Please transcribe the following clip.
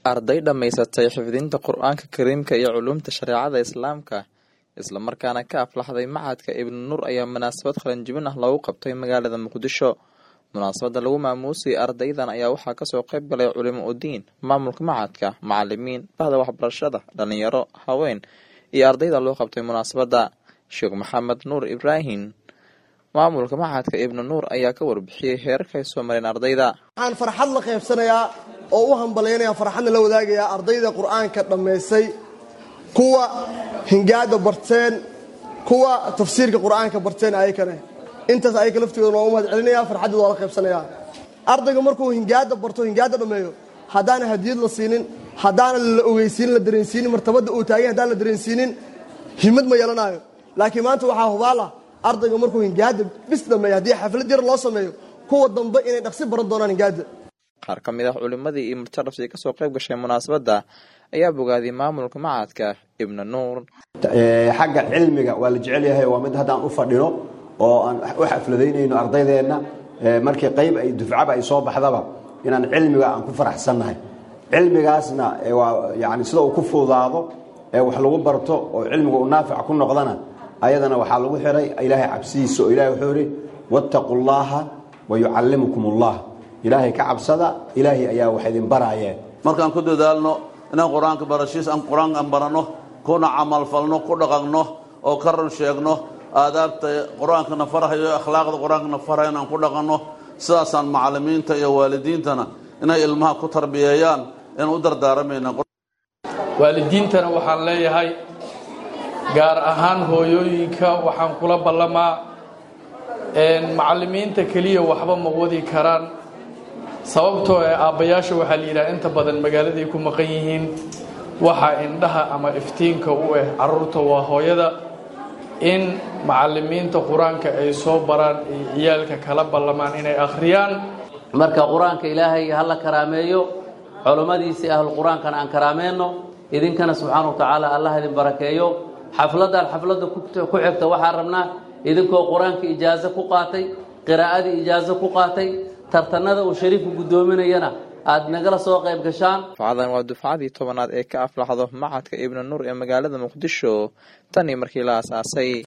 arday dhammaysatay xifdinta qur-aanka kariimka iyo culuumta shareecada islaamka islamarkaana ka aflaxday macadka ibnu nuur ayaa munaasabad qalanjibin ah loogu qabtay magaalada muqdisho munaasabada lagu maamuusiyay ardaydan ayaa waxaa kasoo qayb galay culimo udiin maamulka macadka macalimiin bahda waxbarashada dhalinyaro haween iyo ardayda loo qabtay munaasabada sheekh maxamed nuur ibraahim maamulka macadka ibnu nuur ayaa ka warbixiyey heerarka ay soo mareen ardayda waxaan farxad la qaybsanayaa oo u hambalyaynaya farxadna la wadaagayaa ardayda qur-aanka dhammaystay kuwa hingaada barteen kuwa tafsiirka qur-aanka barteen ayakane intaas ayaka laftigooda loogu mahad celinaya farxaddooda waa la qaybsanaya ardayga markuu hingaada barto hingaada dhammeeyo haddaana hadiyad la siinin haddaana la ogeysiinin la dareensiinin martabada uu taagay haddaan la dareensiinin himad ma yeelanayo laakiin maanta waxaa hubaala ardayga markuu hingaada bis dhameeyo haddii xaflad yar loo sameeyo kuwa dambe inay dhaqsi baran doonaan hingaada qaar ka mid ah culimadii iyo murtadhafsii kasoo qayb gashay munaasabadda ayaa bogaadiyay maamulka macadka ibnu nuur xagga cilmiga waa la jecel yahay waa mid haddaan u fadhino oo aan u xafladaynayno ardaydeenna markii qayb ay dufcaba ay soo baxdaba inaan cilmiga aan ku faraxsannahay cilmigaasna waa yani sida uu ku fuudaado ee wax lagu barto oo cilmiga uu naafic ku noqdana ayadana waxaa lagu xiray ilaahay cabsidiisa oo ilahay wuxuu ihi wattaquu llaha wa yucallimukum ullah ilaahay ka cabsada ilaahay ayaa wax idin baraayeen markaan ku dadaalno inaan qur-aanka barashiis aan qur-aanka aan baranno kuna camalfalno ku dhaqanno oo ka run sheegno aadaabta qur-aankana farahayo akhlaaqda qur-aankana farahayo inaan ku dhaqanno sidaasaan macalimiinta iyo waalidiintana inay ilmaha ku tarbiyeeyaan inaan u dardaaramayna waalidiintana waxaan leeyahay gaar ahaan hooyooyinka waxaan kula ballamaa macalimiinta keliya waxba ma wadi karaan sababtoo ee aabbayaasha waxaa la yidhaha inta badan magaaladay ku maqan yihiin waxaa indhaha ama iftiinka u ah carruurta waa hooyada in macalimiinta qur-aanka ay soo baraan ay ciyaalka kala ballamaan inay akhriyaan marka qur-aanka ilaahay ha la karaameeyo culummadiisii ahlu qur-aankana aan karaameenno idinkana subxaana wa tacaala allah idin barakeeyo xafladdan xafladda ku xigta waxaan rabnaa idinkoo qur-aanka ijaaso ku qaatay qiraa'adii ijaaso ku qaatay tartanada uu shariifku guddoominayana aad nagala soo qayb gashaan dufcadan waa dufcadii tobanaad ee ka aflaxdo macadka ibnu nuur ee magaalada muqdisho tan iyo markii la asaasay